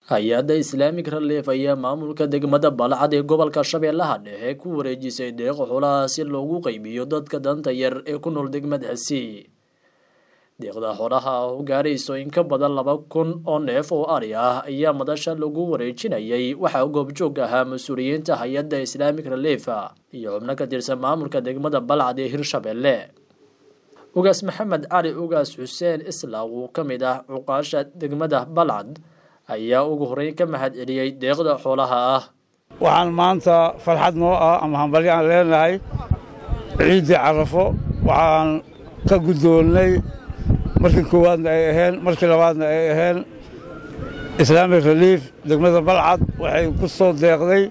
hay-adda islaamik relief ayaa maamulka degmada balcad ee gobolka shabeellaha dhexe ku wareejisay deeqo xoolaha si loogu qeybiyo dadka danta yar ee ku nool degmadaasi deeqda xoolaha oo gaarayso in ka badan laba kun oo neef oo ari ah ayaa madasha lagu wareejinayay waxaa goobjoog ahaa mas-uuliyiinta hay-adda islaamik relief iyo xubno ka tirsan maamulka degmada balcad ee hirshabelle ugaas maxamed cali ugaas xuseen islaaw uu ka mid ah cuqaasha degmada balcad ayaa ugu horeyn ka mahad celiyey deeqda xoolaha ah waxaan maanta farxad noo ah ama hambalyo aan leenahay ciiddii carafo waxaan ka guddoonnay markii koowaadna ay aheen markii labaadna ay aheen islaamic relief degmada balcad waxay ku soo deeqday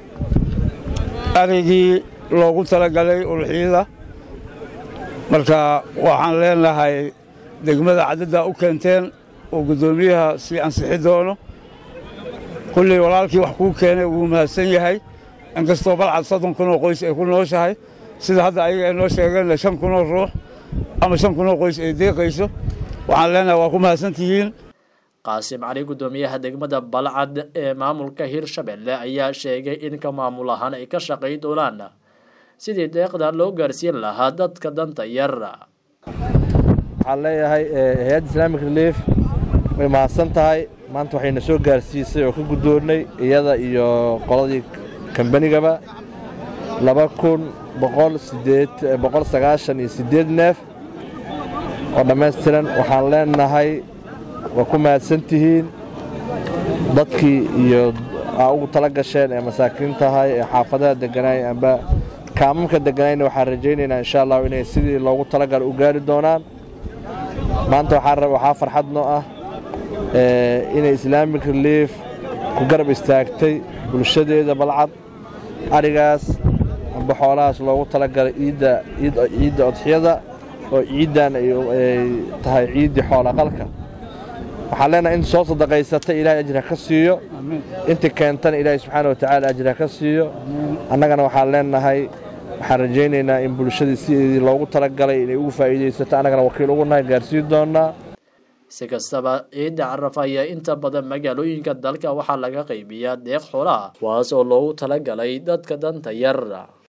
arigii loogu talagalay ulxiyada marka waxaan leenahay degmada cadaddaa u keenteen oo guddoomiyaha sii ansixi doono kulley walaalkii wax kuu keenay wuu mahadsan yahay inkastoo balcad soddon kunoo qoys ay ku nooshahay sida hadda ayaga ay noo sheegeenna shan kunoo ruux ama shan kunoo qoys ay deeqayso waxaan leenahay waa ku mahadsan tihiin qaasim cali guddoomiyaha degmada balcad ee maamulka hirshabelle ayaa sheegay in ka maamul ahaan ay ka shaqay doonaan sidii deeqdan loo gaarsiin lahaa dadka danta yar waxaan leeyahay hay-adda islaamic relief way mahadsan tahay maanta waxayna soo gaarsiisay oo ka guddoonnay iyada iyo qoladii kambanigaba laba kun boqol sideed boqol sagaashan iyo siddeed neef oo dhammaystiran waxaan leenahay waa ku mahadsan tihiin dadkii iyo aa ugu tala gasheen ee masaakiin tahay ee xaafadaha degganaay amba kaamamka degganayna waxaan rajaynaynaa insha allahu inay sidii loogu talagala u gaari doonaan maanta waxaa farxad noo ah inay islaamic relief ku garab istaagtay bulshadeeda balcad arigaas amba xoolahaas loogu talagalay ciidda odxiyada oo ciiddan ay tahay ciiddii xoolaqalka waxaan leenahay in soo sadaqaysata ilaahay ajir ha ka siiyo intii keentana ilaahay subxaana wa tacaala ajir ha ka siiyo annagana waxaan leenahay waxaan rajaynaynaa in bulshadii sideedii loogu talagalay inay ugu faa'iidaysato annagana wakiil ugu nahay gaarsiin doonaa si kastaba ciidda caraf ayaa inta badan magaalooyinka dalka waxaa laga qaybiyaa deeq xoolaha kuwaas oo loogu talagalay dadka danta yar